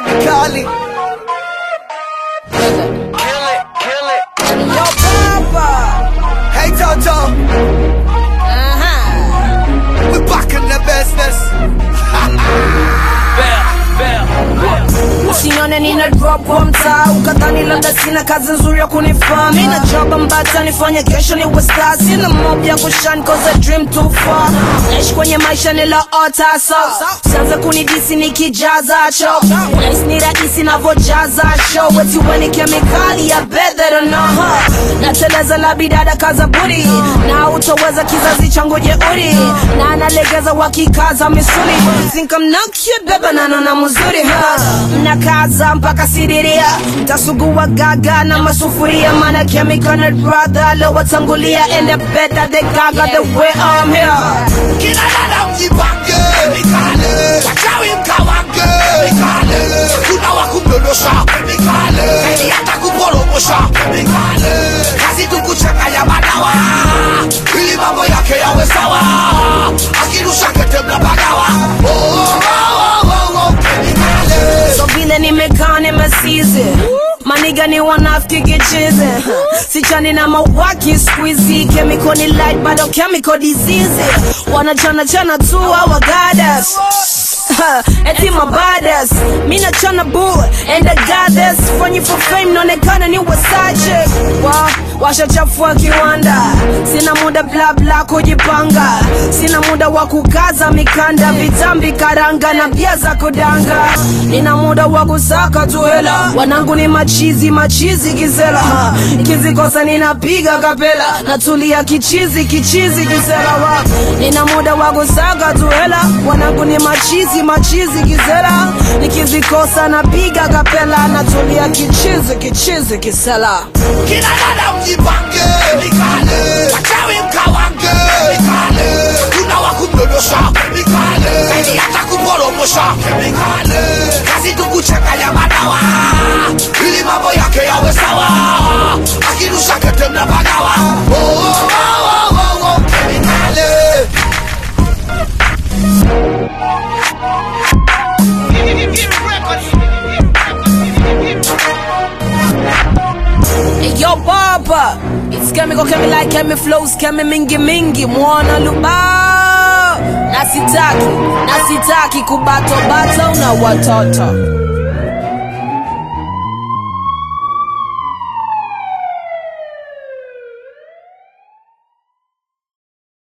kemikali Yo, Papa. Hey Toto, Uh-huh. we back in the business. Usione nina drop kwa mtaa ukadhani labda sina kazi nzuri ya kunifaa mina job ambata nifanye kesho ni wasta sina mob ya kushan cause I dream too far naishi kwenye maisha niloota so usianze kunidisi nikijaza cho unahisi ni rahisi navojaza show eti weni kemikali ya bet they don't know huh? nateleza la bidada kaza buri na utoweza kizazi changu jeuri na analegeza wakikaza misuli You think I'm not cute beba nanona mzuri huh? mnakaza mpaka sidiria mtasugua gaga na masufuria mana chemical and brother lowatangulia and the better they gaga the way I'm here Kina dada mjipange, kemikali. Wachawi mkawange, kemikali. Kuna wa kumdondosha, kemikali. Zaidi hata kuporomosha, kemikali. Kazi tu kuchanganya madawa ili mambo yake yawe sawa. Akirusha kete mnapagawa. Oh, oh, oh, oh, oh, kemikali. so vile nimekaa nimesizi maniga ni wanafiki kichizi sichani na mawaki squeezy chemical ni light bado chemical disease wanachana chana tu our goddess eti mabadas mi nachana boo and the goddess fanyi for fame naonekana ni wasache wa washachafua kiwanda sina muda bla bla kujipanga sina muda wa kukaza mikanda vitambi karanga na bia za kudanga nina muda wa kusaka tu hela wanangu ni machizi machizi kisela ha. nikizikosa ninapiga kapela natulia kichizi kichizi kisela wa nina muda wa kusaka tu hela wanangu ni machizi machizi kisela nikizikosa napiga kapela natulia kichizi kichizi kisela Kina dada mjipange, kemikali. Wachawi mkawange, kemikali. Kuna wa kumdondosha, kemikali. Zaidi hata kuporomosha, kemikali. Kazi tu kuchanganya madawa ili mambo yake yawe sawa. Akirusha kete mnapagawa. Oh, oh, oh, oh, oh, oh, kemikali. Hey, Yo baba It's chemical kemi like kemi flows kemi mingi mingi mwana luba nasitaki nasitaki kubato bato na watoto